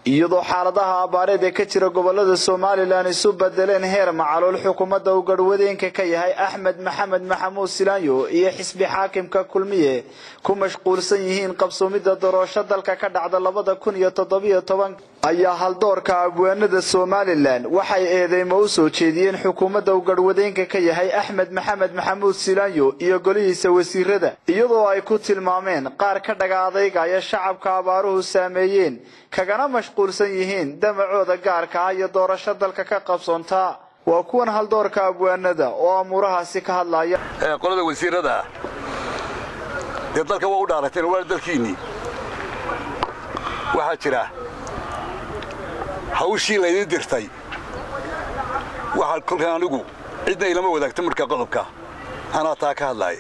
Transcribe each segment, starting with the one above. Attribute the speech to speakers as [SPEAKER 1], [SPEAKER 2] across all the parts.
[SPEAKER 1] iyadoo xaaladaha abaareed ee ka jira gobolada somalilan isu bedeleen heer macalool xukuumadda uu garhwadeenka ka yahay axmed maxamed maxamuud silaanyo iyo xisbi xaakimka kulmiye ku mashquulsan yihiin qabsoomidda doorasho dalka ka dhacda labada kun iyo toddobiyo toban ayaa haldoorka abwaanada somalilan waxay eedeymo u soo jeediyeen xukuumadda uu garhwadeenka ka yahay axmed maxamed maxamuud silaanyo iyo golihiisa wasiirada iyadoo ay ku tilmaameen qaar ka dhaga adaygaya shacabka abaaruhu saameeyeen kagana mashquulsan yihiin damacooda gaarka ah iyo doorasho dalka ka qabsoontaa waa kuwan haldoorka abwaanada oo amuurahaasi ka hadlaya
[SPEAKER 2] qolada wasiirada dee dalka waa u dhaarateen waa dalkiinnii waxaa jira hawshii laydin dirtay waxaa kolkan anigu cidna ilama wadaagta markaa qodobka anaa taa ka hadlaaya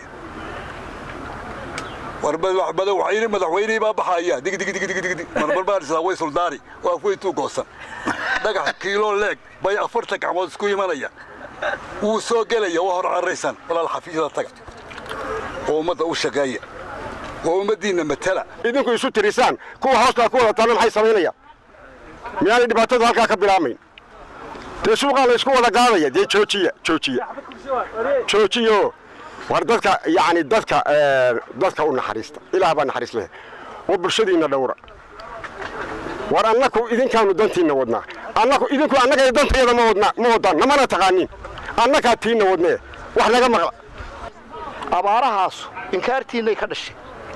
[SPEAKER 2] warmadaxweyne madaxweynihii baa baxaya digdigdigdigdig marmarbaan islaa way suldaani oo afweyntuu goosan dhagax kiiloo leeg bay afartan gacmood isku imanaya wuu soo gelaya waa hor carraysan walaal xafiisyada taga oo ummadda u shaqeeya oo ummaddiinna matala
[SPEAKER 3] idinku isu tirisaan kuwa hoostaa ku wada taalla maxay samaynayaan miyaanay dhibaatadu halkaa ka bilaamayn dee suuqaa la isku wada gaadaya dee joojiya joojiya joojiyo war dadka yani dadka dadka u naxariista ilaah baa naxariis leh oo bulshadiinna dhowra war annaku idinkaanu dantiinna wadnaa annaku idinku annaga dantayada ma wadnaa ma wadaan namana taqaanin annakaa tiinna wadnee wax naga maqla
[SPEAKER 4] abaarahaasu inkaartiinnay ka dhashay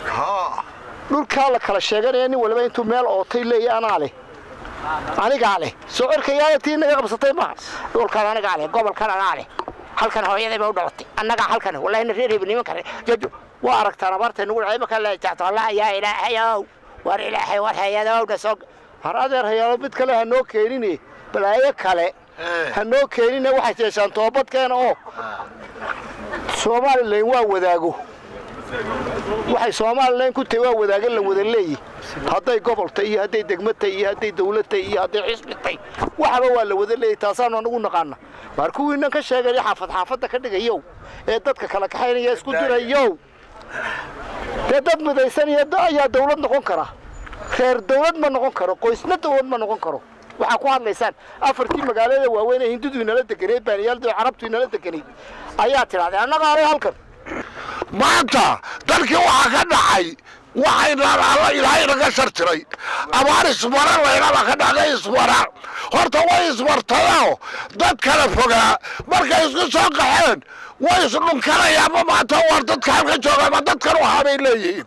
[SPEAKER 4] dhulkaa la kala sheeganaya nin waliba intuu meel ootay leeya anaa leh anigaa leh soo cerkayaaya tii naga qabsatay maaha dhulkan anigaa leh gobolkan anaa leh halkan hooyadayba u dhalatay annagaa halkan wallahina reer hebel niman kale jajo waa aragtaan abaartay nugu dhacay markaa la jacto allah yaa ilaahayow war ilaahay war hayadowna soo har adeer hayaalo mid kale ha noo keenine balaayo kale ha noo keenine waxay jeeshaan toobadkeena oo somalilan waa wadaago waxay somalilan ku tahay waa wadaaga la wada leeyi hadday goboltay iyo hadday degmatay iyo hadday dawladtay iyo hadday xisbitay waxaba waa la wada leeyahy taasaanu anagu naqaana waar kuwiinan ka sheegaya xaafad xaafadda ka dhigayow ee dadka kala kaxaynaya isku dirayow dee dad midaysanaya ayaa dawlad noqon kara reer dawlad ma noqon karo qoysna dawlad ma noqon karo waxaa ku hadlaysaan afartii magaalada waaweyn ee hindudu inala deganeed baaniyaaldu carabtu inala deganeyd ayaa tidhahdeen annaga alay halkan
[SPEAKER 5] maanta dalkii waxaa ka dhacay waxaynaan alla ilaahay naga shartiray abaar ismara laynala ka dhacday ismara horta way ismartayoo dad kala fogaa markay isku soo qaxeen way isdhunkanayaanma maanta war dadka halka jooga ma dadkan waxaa bay leeyihiin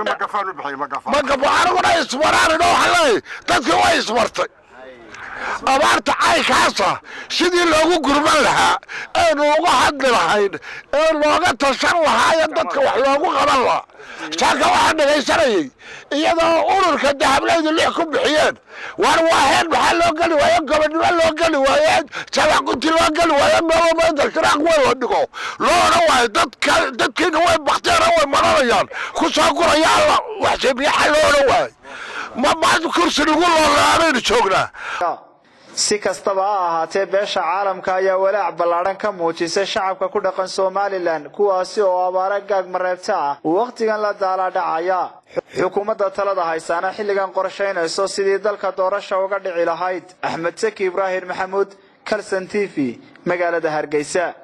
[SPEAKER 5] magafo aniguna ismaraan idho waxaa leeyahay dadkii way ismartay abaarta caynkaasa sidii loogu gurman lahaa eenu uga hadli lahayn ee looga tashan lahaayo dadka wax loogu qaban lahaa saaka waxaan dhegaysanayay iyadoo ururka dahablaydu lix ku bixiyeen war waaheen maxaa loo geli waaye gobonnimo loo geli waaye jabaquti loo geli waaye meelomada shiraaq wey la dhigo loo odhan waayo dadka dadkiina way bakteera way maranayaan ku soo guraya alla waxsebiyaxa loo odhan waayo ma maanta kursi lagu loolaabaynu joognaa
[SPEAKER 1] si kastaba ha ahaatee beesha caalamka ayaa walaac ballaadhan ka muujisay shacabka ku dhaqan somalilan kuwaasi oo abaare gaag mareebta ah uu wakhtigan la daalaadhacaya xukuumadda talada haysaana xilligan qorshaynayso sidii dalka doorasha uga dhici lahayd axmed saki ibraahim maxamuud kalson t v magaalada hargeysa